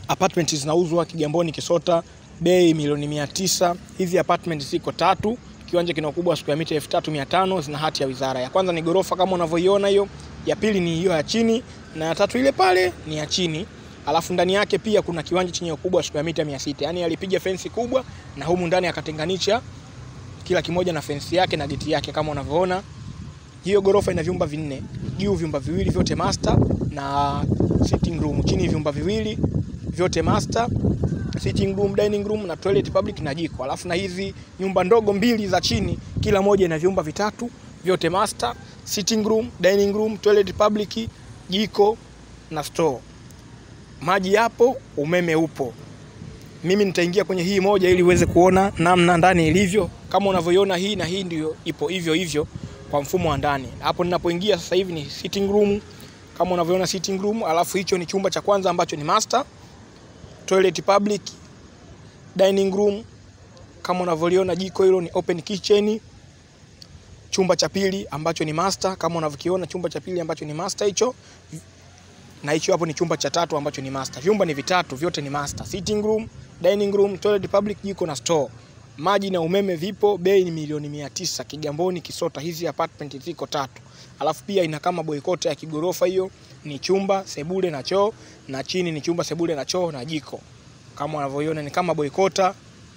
apartment zinauzwa Kigamboni Kisota, bei milioni mia tisa. Hizi apartment ziko tatu, kiwanja kina ukubwa wa square mita 3500 zina hati ya wizara. Ya kwanza ni gorofa kama unavyoiona hiyo, ya pili ni hiyo ya chini na ya tatu ile pale ni ya chini. Alafu ndani yake pia kuna kiwanja chenye ukubwa wa square mita 600. Yaani alipiga fensi kubwa na humu ndani akatenganisha kila kimoja na fensi yake na geti yake kama unavyoona. Hiyo gorofa ina vyumba vinne, juu vyumba viwili vyote master na sitting room, chini vyumba viwili vyote master, sitting room, dining room na toilet public na jiko. Alafu na hizi nyumba ndogo mbili za chini, kila moja ina vyumba vitatu vyote master, sitting room, dining room, toilet public, jiko na store. Maji yapo, umeme upo. Mimi nitaingia kwenye hii moja ili uweze kuona namna ndani ilivyo. Kama unavyoiona hii na hii ndio ipo hivyo hivyo kwa mfumo wa ndani. Hapo ninapoingia sasa hivi ni sitting room kama unavyoona sitting room, alafu hicho ni chumba cha kwanza ambacho ni master, toilet public, dining room kama unavyoliona, jiko hilo ni open kitchen. Chumba cha pili ambacho ni master kama unavyokiona, chumba cha pili ambacho ni master hicho, na hicho hapo ni chumba cha tatu ambacho ni master. Vyumba ni vitatu, vyote ni master, sitting room, dining room, toilet public, jiko na store. Maji na umeme vipo, bei ni milioni mia tisa. Kigamboni Kisota, hizi apartment ziko tatu. Alafu pia ina kama boikota ya kigorofa, hiyo ni chumba sebule na choo, na chini ni chumba sebule na choo na jiko. Kama unavyoiona ni kama boikota,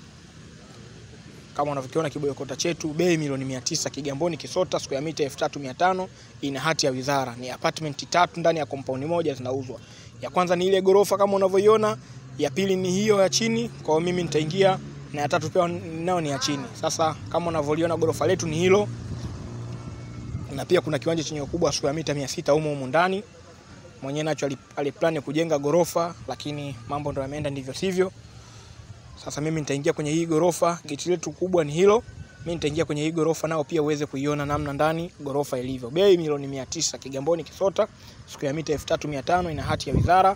kama unavyokiona kiboikota chetu, bei milioni mia tisa. Kigamboni Kisota, square mita 3500 ina hati ya wizara. Ni apartment tatu ndani ya compound moja zinauzwa. Ya kwanza ni ile gorofa kama unavyoiona, ya pili ni hiyo ya chini. Kwa hiyo mimi nitaingia na ya tatu pia nao ni ya chini. Sasa kama unavyoliona gorofa letu ni hilo, na pia kuna kiwanja chenye ukubwa wa square mita 600 humo humo ndani. Mwenyewe nacho aliplani kujenga gorofa, lakini mambo ndo yameenda ndivyo sivyo. Sasa mimi nitaingia kwenye hii gorofa, geti letu kubwa ni hilo. Mimi nitaingia kwenye hii gorofa nao pia uweze kuiona namna ndani gorofa ilivyo. Bei milioni 900, Kigamboni Kisota, square mita 3500 ina hati ya wizara.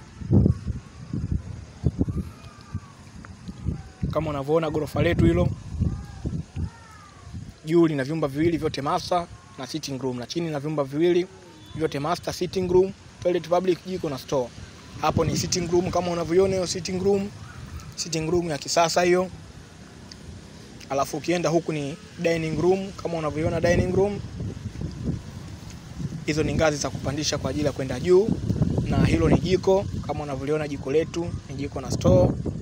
Kama unavyoona gorofa letu hilo, juu lina vyumba viwili vyote master na sitting room, na chini na vyumba viwili vyote master, sitting room, toilet public, jiko na store. Hapo ni sitting room kama unavyoiona hiyo sitting room, sitting room ya kisasa hiyo. Alafu ukienda huku ni dining room kama unavyoiona dining room. Hizo ni ngazi za kupandisha kwa ajili ya kwenda juu, na hilo ni jiko kama unavyoliona jiko letu ni jiko na store